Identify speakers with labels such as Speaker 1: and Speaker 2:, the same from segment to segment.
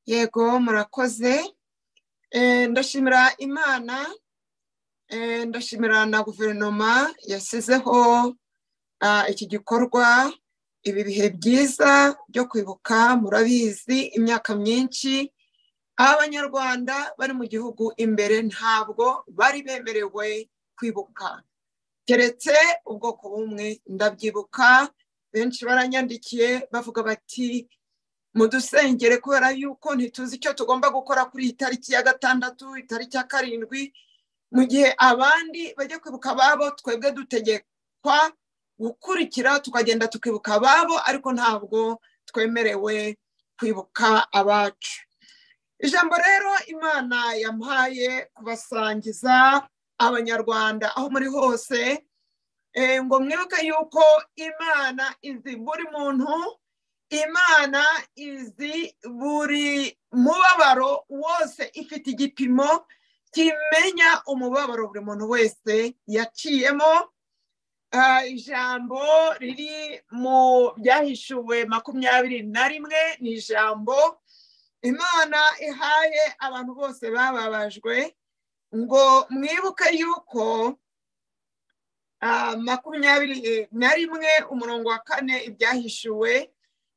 Speaker 1: yego murakoze ndashimira imana ndashimira na guverinoma yasizeho iki gikorwa ibi bihe byiza byo kwibuka murabizi imyaka myinshi abanyarwanda bari mu gihugu imbere ntabwo bari bemerewe kwibuka keretse ubwoko bumwe ndabyibuka benshi baranyandikiye bavuga bati mudusengere kubera yuko ntituzi icyo tugomba gukora kuri iyi tariki ya gatandatu itariki ya karindwi mu gihe abandi bajya kwibuka ababo twebwe dutegekwa gukurikira tukagenda tukibuka ababo ariko ntabwo twemerewe kwibuka abacu ijambo rero imana yamuhaye kubasangiza abanyarwanda aho muri hose ngo mwibuke yuko imana izi buri muntu imana izi buri mubabaro wose ifite igipimo kimenya umubabaro buri muntu wese yaciyemo ijambo riri mu byahishuwe makumyabiri na rimwe ni ijambo imana ihaye abantu bose bababajwe ngo mwibuke yuko makumyabiri na rimwe umurongo wa kane ibyahishuwe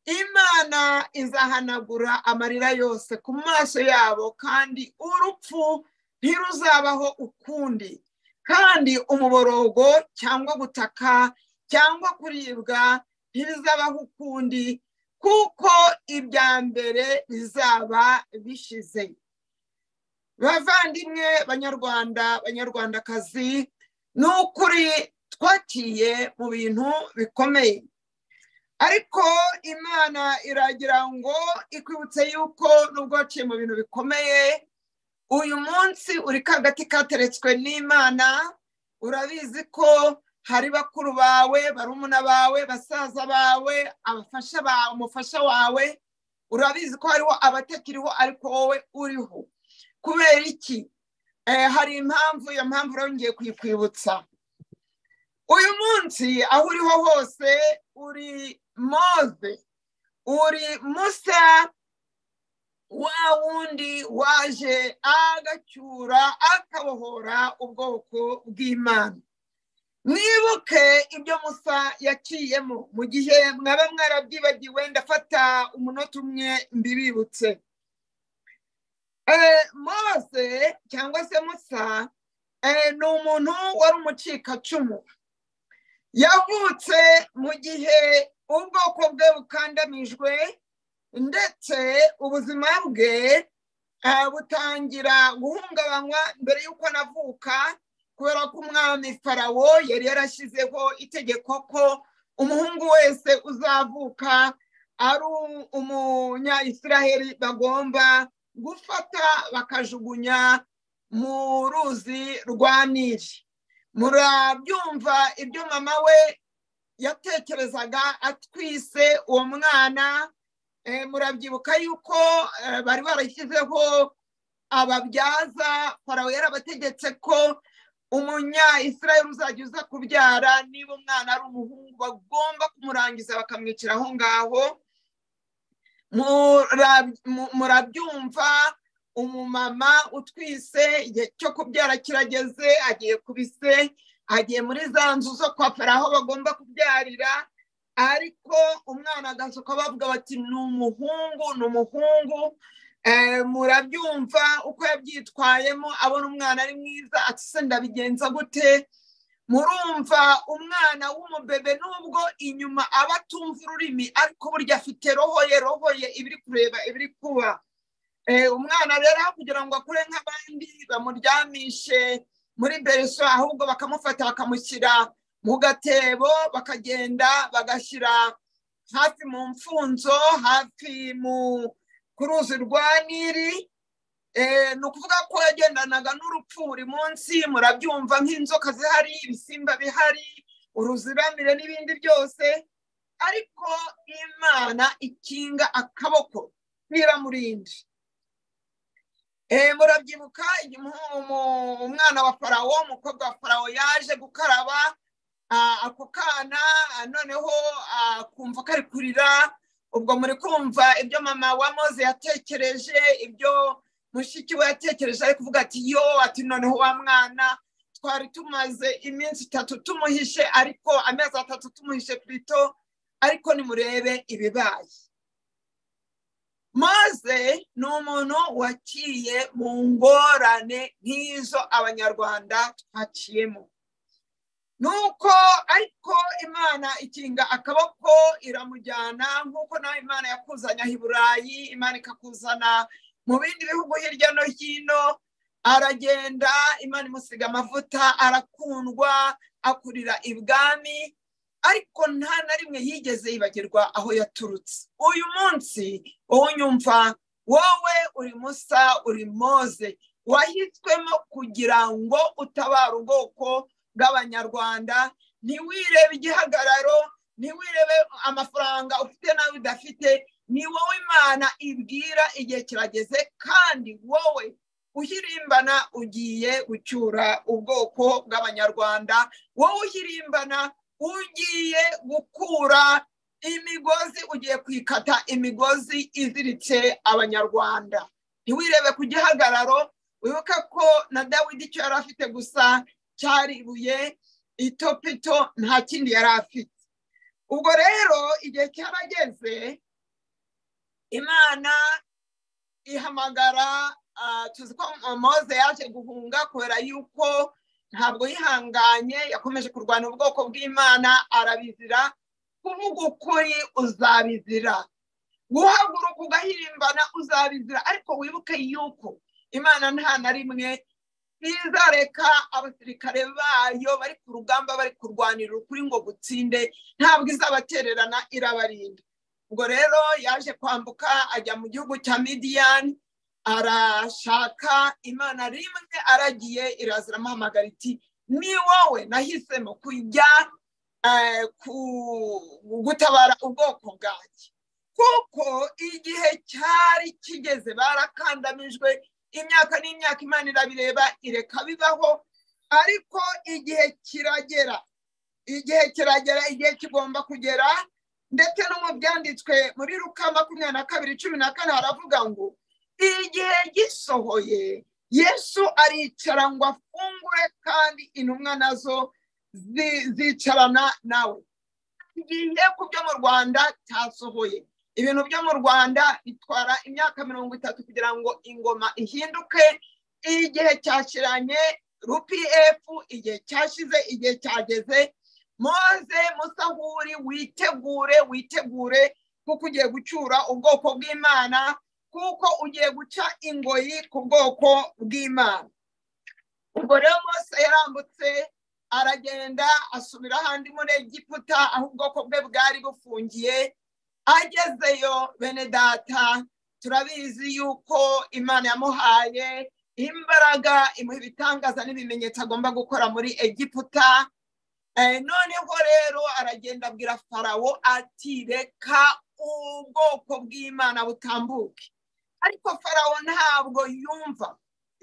Speaker 1: imana izahanagura amarira yose ku maso yabo kandi urupfu ntiruzabaho ukundi kandi umuborogo cyangwa gutaka cyangwa kuribwa ntibizabaho ukundi kuko ibya mbere bizaba bishize bavandimwe banyarwanda banyarwandakazi ni ukuri twakiye mu bintu bikomeye ariko imana iragira ngo ikwibutse yuko nubwo waciye mu bintu bikomeye uyu munsi uri kagati kateretswe n'imana urabizi ko hari bakuru bawe barumuna bawe basaza bawe abafasha bawe umufasha wawe urabizi ko hariho abatakiriho ariko wowe uriho kubera iki hari impamvu iyo mpamvu urongeye kuyikwibutsa uyu munsi aho uriho hose uri move uri musa wa wundi waje agacyura akabohora ubwoko bw'imana mwibuke ibyo musa yaciyemo mu gihe mwaba mwarabyibagiwe ndafata umunota umwe mbibibutse mose cyangwa se musa ni umuntu wari umucikacumu yavutse mu gihe ubwoko bwe bukandamijwe ndetse ubuzima bwe butangira guhungabanywa mbere y'uko anavuka kubera ko umwami farawo yari yarashyizeho itegeko ko umuhungu wese uzavuka ari umunyayisiraheli bagomba gufata bakajugunya mu ruzi rwa nili murabyumva ibyo mama we yatekerezaga atwise uwo mwana murabyibuka yuko bari barashyizeho ababyaza farawo yarabategetse ko umunyayisirayeli uzajya uza kubyara niba umwana ari umuhungu bagomba kumurangiza bakamwicira aho ngaho murabyumva umumama utwise igihe cyo kubyara kirageze agiye kubise agiye muri za nzu zo kwapfara aho bagomba kubyarira ariko umwana agasuka bavuga bati ni umuhungu ni umuhungu murabyumva uko yabyitwayemo abona umwana ari mwiza atuse ndabigenza gute murumva umwana w'umubebe nubwo inyuma aba atumva ururimi ariko burya afite roho ye roho ye ibiri kureba ibiri kuba umwana rero kugira ngo akure nk'abandi bamuryamishe muri bereso ahubwo bakamufata bakamushyira mu gatebo bakagenda bagashyira hafi mu mfunzo hafi mu ku ruzi rwa niri ni ukuvuga ko yagendanaga n'urupfu buri munsi murabyumva nk'inzoka zihari ibisimba bihari uruziramire n'ibindi byose ariko imana ikinga akaboko ntiramurinde murabyibuka umwana wa farawo umukobwa wa farawo yaje gukaraba ako kana noneho akumva kari kurira ubwo muri kumva ibyo mama wa moze yatekereje ibyo mushiki we yatekereje ari kuvuga ati yo ati noneho wa mwana twari tumaze iminsi itatu tumuhishe ariko amezi atatu tumuhishe pirito ariko nimurebe ibibaye maze ni umuntu waciye mu ngorane nk'izo abanyarwanda twaciyemo nuko ariko imana ikinga akaboko iramujyana nk'uko nawe imana yakuzanye aha i burayi imana ikakuzana mu bindi bihugu hirya no hino aragenda imana imusiga amavuta arakundwa akurira ibwami ariko nta na rimwe yigeze yibagirwa aho yaturutse uyu munsi wowe unyumva wowe uri musa uri moze wahiswemo kugira ngo utabare ubwoko bw'abanyarwanda ntiwirebe igihagararo ntiwirebe amafaranga ufite nawe udafite ni wowe imana ibwira igihe kirageze kandi wowe uhirimbana ugiye gucyura ubwoko bw'abanyarwanda wowe uhirimbana ugiye gukura imigozi ugiye kwikata imigozi iziritse abanyarwanda ntiwirebe ku gihagararo wibuke ko na dawidi icyo yari afite gusa cyari ibuye itopito nta kindi yari afite ubwo rero igihe cyarageze imana ihamagara tuzi ko moze yaje guhunga kubera yuko ntabwo yihanganye yakomeje kurwana ubwoko bw'imana arabizira kuvuga ukuri uzabizira guhaguruka ugahirimbana uzabizira ariko wibuke yuko imana nta na rimwe ntizareka abasirikare bayo bari ku rugamba bari kurwanira ukuri ngo gutsinde ntabwo izabatererana irabarinda ubwo rero yaje kwambuka ajya mu gihugu cya midiyani arashaka imana rimwe aragiye irazira amuhamagara iti ni wowe nahisemo kujya gutabara ubwoko bwanjye kuko igihe cyari kigeze barakandamijwe imyaka n'imyaka imana irabireba ireka bibaho ariko igihe kiragera igihe kiragera igihe kigomba kugera ndetse no mu byanditswe muri ruka makumyabiri na kabiri cumi na kane haravuga ngo igihe gisohoye yesu aricara ngo afungure kandi intumwa nazo zicarana nawe igihe ku byo mu rwanda cyasohoye ibintu byo mu rwanda bitwara imyaka mirongo itatu kugira ngo ingoma ihinduke igihe cyashiranye rupiyefu igihe cyashize igihe cyageze moze musahuri witegure witegure kuko ugiye gucyura ubwoko bw'imana kuko ugiye guca ingoyi ku bwoko bw'imana ubwo rero mose yarambutse aragenda asubira ahandi muri egiputa aho ubwoko bwe bwari bufungiye agezeyo bene data turabizi yuko imana yamuhaye imbaraga imuha ibitangaza n'ibimenyetso agomba gukora muri egiputa noneho rero aragenda abwira farawo ati reka ubwoko bw'imana butambuke ariko farawo ntabwo yumva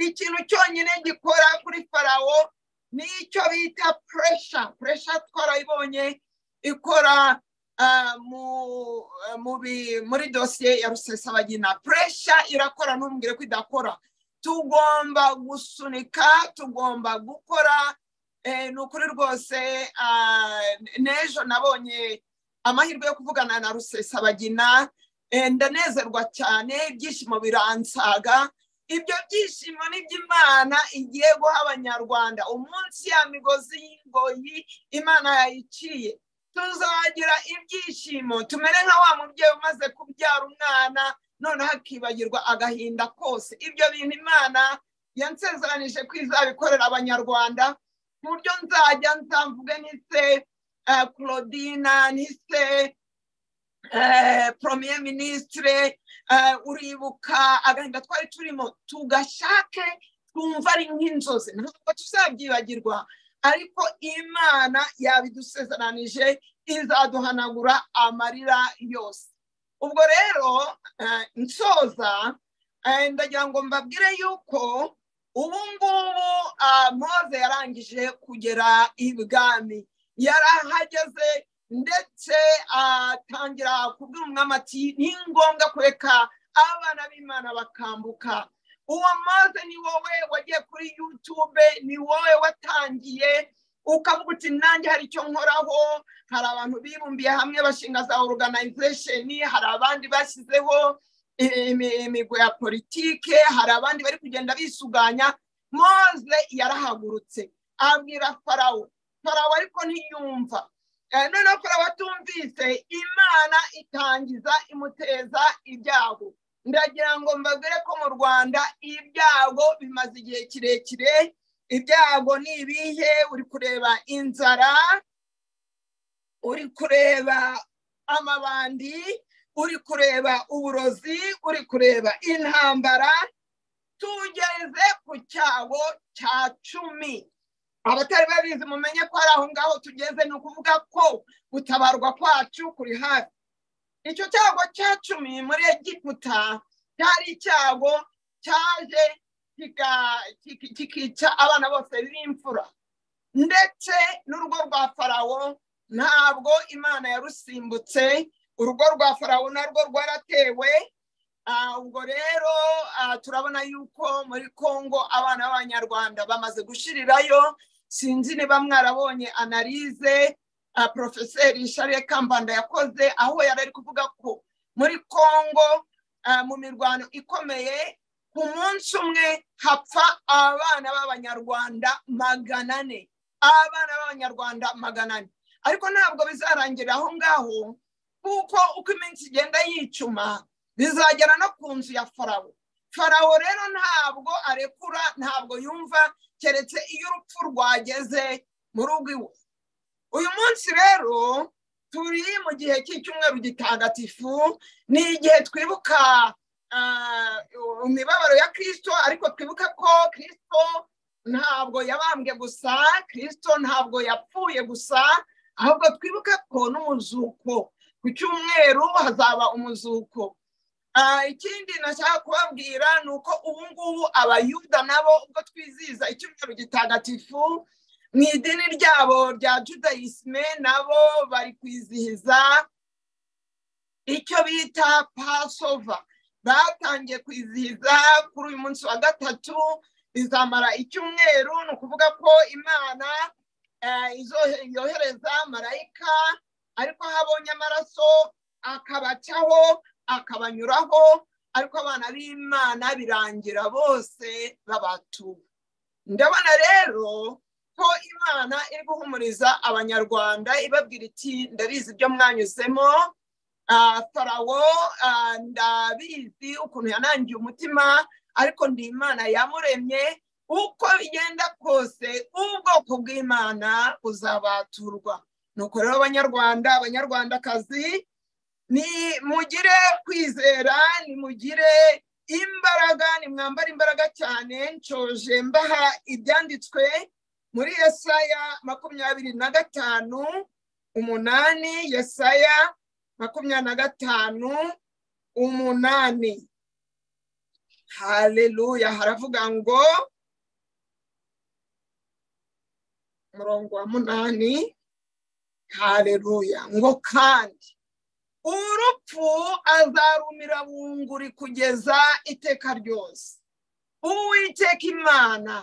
Speaker 1: ikintu cyonyine gikora kuri farawo ni icyo bita puresha puresha twarayibonye ikora muri dosiye ya rusesabagina puresha irakora ntumbwire ko idakora tugomba gusunika tugomba gukora ni ukuri rwose n'ejo nabonye amahirwe yo kuvugana na rusesabagina ndanezerwa cyane ibyishimo biransaga ibyo byishimo ni iby'imana igiye guha abanyarwanda umunsi ya migozi y'ingoyi imana yayiciye tuzagira ibyishimo tumere nka wa mubyeyi umaze kubyara umwana noneho akibagirwa agahinda kose ibyo bintu imana yansezeranije ko izabikorera abanyarwanda ku buryo nzajya nzamvuge n'ise claudina n'ise premier ministre uribuka agahinda twari turimo tugashake twumva ari nk'inzozi ntabwo tuzabyibagirwa ariko imana yabidusezeranije izaduhanagura amarira yose ubwo rero nsoza ndagira ngo mbabwire yuko ubu ngubu moze yarangije kugera ibwami yari ahageze ndetse atangira kubwira umwami ati ni ngombwa kureka abana b'imana bakambuka uwo maze ni wowe wagiye kuri yutube ni wowe watangiye ukavuga uti nanjye hari icyo nkoraho hari abantu bibumbiye hamwe bashinga za oruganayizesheni hari abandi bashyizeho imigo ya politike hari abandi bari kugenda bisuganya moze yarahagurutse abwira farawo farawo ariko ntiyumva noneho farawo atumvise imana itangiza imuteza ibyago ndagira ngo mbabwire ko mu rwanda ibyago bimaze igihe kirekire ibyago ni ibihe uri kureba inzara uri kureba amabandi uri kureba uburozi uri kureba intambara tugeze ku cyago cya cumi abatari babizi mumenye ko ari aho ngaho tugeze ni ukuvuga ko gutabarwa kwacu kuri hafi icyo cyago cya cumi muri egiputa cyari icyago cyaje kikica abana bose b'imfura ndetse n'urugo rwa farawo ntabwo imana yarusimbutse urugo rwa farawo narwo rwaratewe ubwo rero turabona yuko muri congo abana b'abanyarwanda bamaze gushirirayo sinzi niba mwarabonye analize porofeseri shariye kambanda yakoze aho yari ari kuvuga ko muri congo mu mirwano ikomeye ku munsi umwe hapfa abana b'abanyarwanda magana ane abana b'abanyarwanda magana ane ariko ntabwo bizarangira aho ngaho kuko uko iminsi igenda yicuma bizagera no ku nzu ya farawo farawo rero ntabwo arekura ntabwo yumva keretse iyo urupfu rwageze mu rugo iwe uyu munsi rero turi mu gihe cy'icyumweru gitagatifu ni igihe twibuka imibabaro ya kirisito ariko twibuka ko kirisito ntabwo yabambwe gusa kirisito ntabwo yapfuye gusa ahubwo twibuka ko n'umuzuko ku cyumweru hazaba umuzuko ikindi nashaka kubabwira ni uko ubu ngubu abayuda nabo ubwo twizihiza icyumweru gitagatifu mu idini ryabo rya judayisime nabo bari kwizihiza icyo bita pasova batangiye kwizihiza kuri uyu munsi wa gatatu bizamara icyumweru ni ukuvuga ko imana yohereza marayika ariko aho abonye amaraso akabacaho akabanyuraho ariko abana b'imana birangira bose babatuwe ndabona rero ko imana iri guhumuriza abanyarwanda ibabwira iti ndabizi ibyo mwanyuzemo farawo ndabizi ukuntu yanangiye umutima ariko ndi imana yamuremye uko bigenda kose ubwoko bw'imana buzabaturwa nuko rero abanyarwanda abanyarwandakazi ni mugire kwizera ni mugire imbaraga ni mwambara imbaraga cyane nshoje mbaha ibyanditswe muri yesaya makumyabiri na gatanu umunani yesaya makumyabiri na gatanu umunani haleluya haravuga ngo umurongo wa munani haleluya ngo kandi urupfu azarumira bunguri kugeza iteka ryose uwiteka imana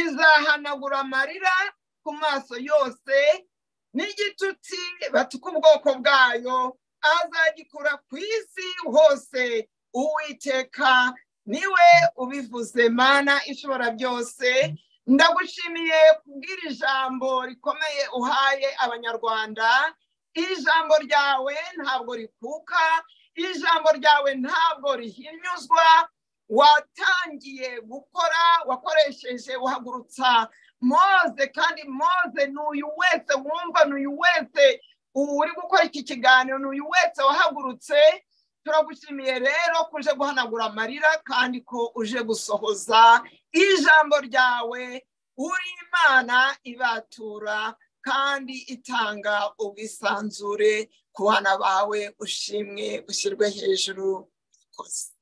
Speaker 1: izahanagura amarira ku maso yose n'igitutsi batuka ubwoko bwayo azagikura ku isi hose uwiteka niwe ubivuze mana ishobora byose ndagushimiye kubwira ijambo rikomeye uhaye abanyarwanda ijambo ryawe ntabwo rikuka ijambo ryawe ntabwo rihinyuzwa watangiye gukora wakoresheje uhagurutsa moze kandi moze n'uyu wese wumva n'uyu wese ubu uri gukora iki kiganiro n'uyu wese wahagurutse turagushimiye rero ko uje guhanagura amarira kandi ko uje gusohoza ijambo ryawe uri imana ibatura kandi itanga ubwisanzure ku bana bawe ushimwe ushyirwe hejuru kose